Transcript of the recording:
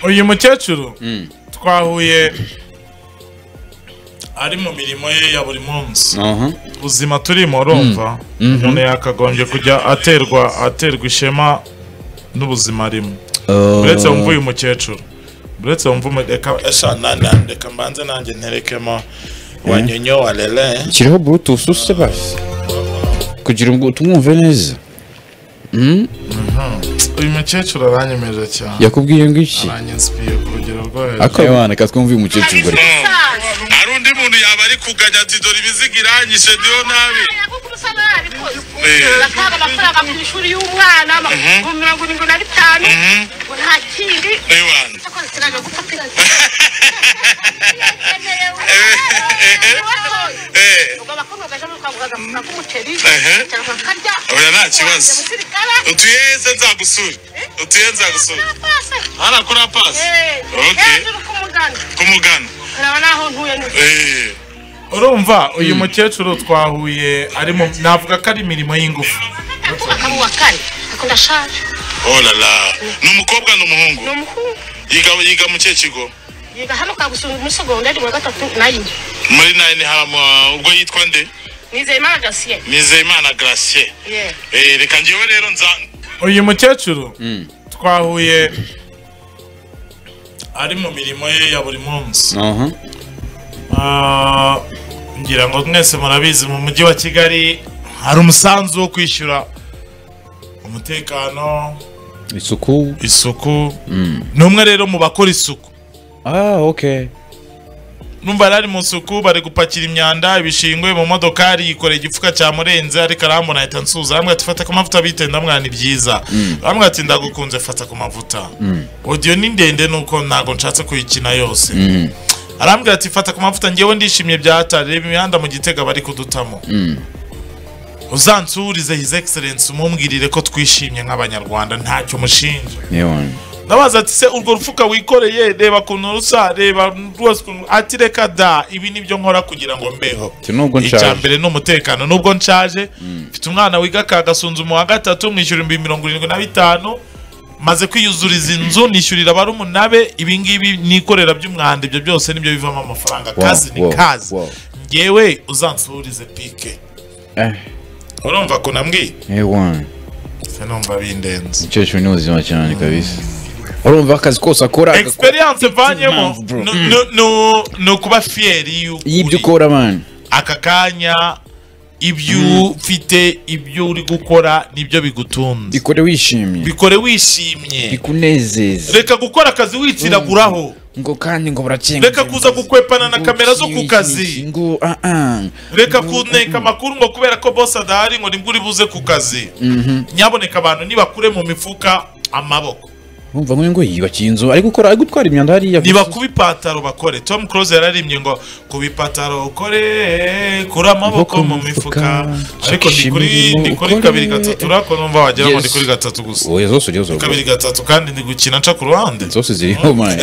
uyu mukecuru Mm. twahuye ari mu mirimo ye ya buri munsi Aha. ubuzima turimo urumva Mhm. umuntu yakagombye kujya aterwa aterwa ishema n'ubuzima arimo uretse wumva uyu mukecuru uretse wumva umu- reka esha nani reka mbanze nanjye nterekemo wanyonyo warere kiriho bluetooth usutse basi kugira ngo tumwumve neza uyu mukecuru aranyemeje cyane yakubwiye ngo iki aranyinsipiye ku rugero rwo hejuru akabana katwumva uyu mukecuru bari hari undi muntu yaba ari kuganya ati dore ibiziga iranyishe diyo nabi batanga amafaranga ku ishuri y'umwana amafaranga mirongo irindwi na bitanu ngo nta kindi ewana cyakoze kirajya gufatira eee ubwo abakobwa baje muri kwa muganga bakora nk'umuceri Ehe. cyangwa bakarya oya nta kibazo umusirikare utuyeze nzagusure utuye nzagusure pasi harakora pasi Ok. hejuru ku muganga ku mugana uraba naho ntuye n'uyu urumva uyu mukecuru twahuye ari mu navuga ko ari imirimo y'ingufu akubaka mu wa kane ako ndashaje olala ni umukobwa ni umuhungu ni umuhungu yiga yiga mu kihe kigo yiga hano kwa gusunga muri segonderi mu wa gatatu nayine muri nayini haramu ubwo yitwa nde nizeye imana gasiyeri nizeyimana garasiye yewe reka ngewe rero nza uyu mukecuru twahuye ari mu mirimo ye ya buri munsi aha Ah, ngira ngo mwese murabizi mu mujyi wa kigali hari umusanzu wo kwishyura umutekano isuku isuku ni umwe rero mu bakora isuku ah ok numva yari ari mu isuku bari gupakira imyanda ibishingwe mu modokari yikoreye igifuka cyamurenze ariko arambona ahita nsuhuza aramwe ati fata ku mavuta bite ndamwana ni byiza aramwe ati ndagukunze fata ku mavuta odiyo ni ndende nuko ntabwo nshatse kuyikina yose arambwira ati fata ku mavuta ngewe ndishimye byatari reba imihanda mu gitega bari kudutamo uzansurize his excellence umumbwirire ko twishimye nk'abanyarwanda ntacyo mushinja yewe ndabaza ati se urwo rufuka wikoreye reba ukuntu rusa reba rwose ukuntu ati reka da ibi nibyo nkora kugira ngo mbeho ati nubwo icya nshaje mbere ni umutekano nubwo nshaje mfite umwana wiga ka gasunzumu wa gatatu mwishyura ibihumbi mirongo irindwi na bitanu maze kwiyuzuriza inzu nishyurira barumuna be ibingibi nikorera by'umwanda ibyo byose nibyo bivamo amafaranga Wow, kazi ni wow, kazi wow. ngewe uzansuburize pike eh urumva kunambwiye yewe se numva bindenze umukecuru ni ubuzima cyane kabisa urumva akazi kose akora agakora- experience mvanyemo impamvu, bro. ni- ni- ni- ni ukuba fiyeri y'uko y'ibyo uri. ukora abana aka kanya ibyo ufite ibyo uri gukora nibyo bigutunze bikore wishimye bikore wishimye bikunezeza reka gukora akazi witiraguraho ngo kandi ngo burakenga reka kuza gukwepana na kamera zo ku kazi ngo ah ah reka kuneka amakuru ngo kubera ko bose adahari ngo nibwo uri buze ku kazi nyaboneka abantu nibakure mu mifuka amaboko Urumva ngo ngo yiyubakiye inzu ari gukora ari gutwara imyanda hariya niba kuba ipataro bakore tom close yararimbye ngo kuba ipataro ukore kure amaboko mu mifuka ariko ndi kuri ndi kuri kabiri gatatu urako numva wagira ngo ndi kuri gatatu gusa oya zose ujya zose kabiri gatatu kandi ndi gukina nca ku ruhande zose ziriho mani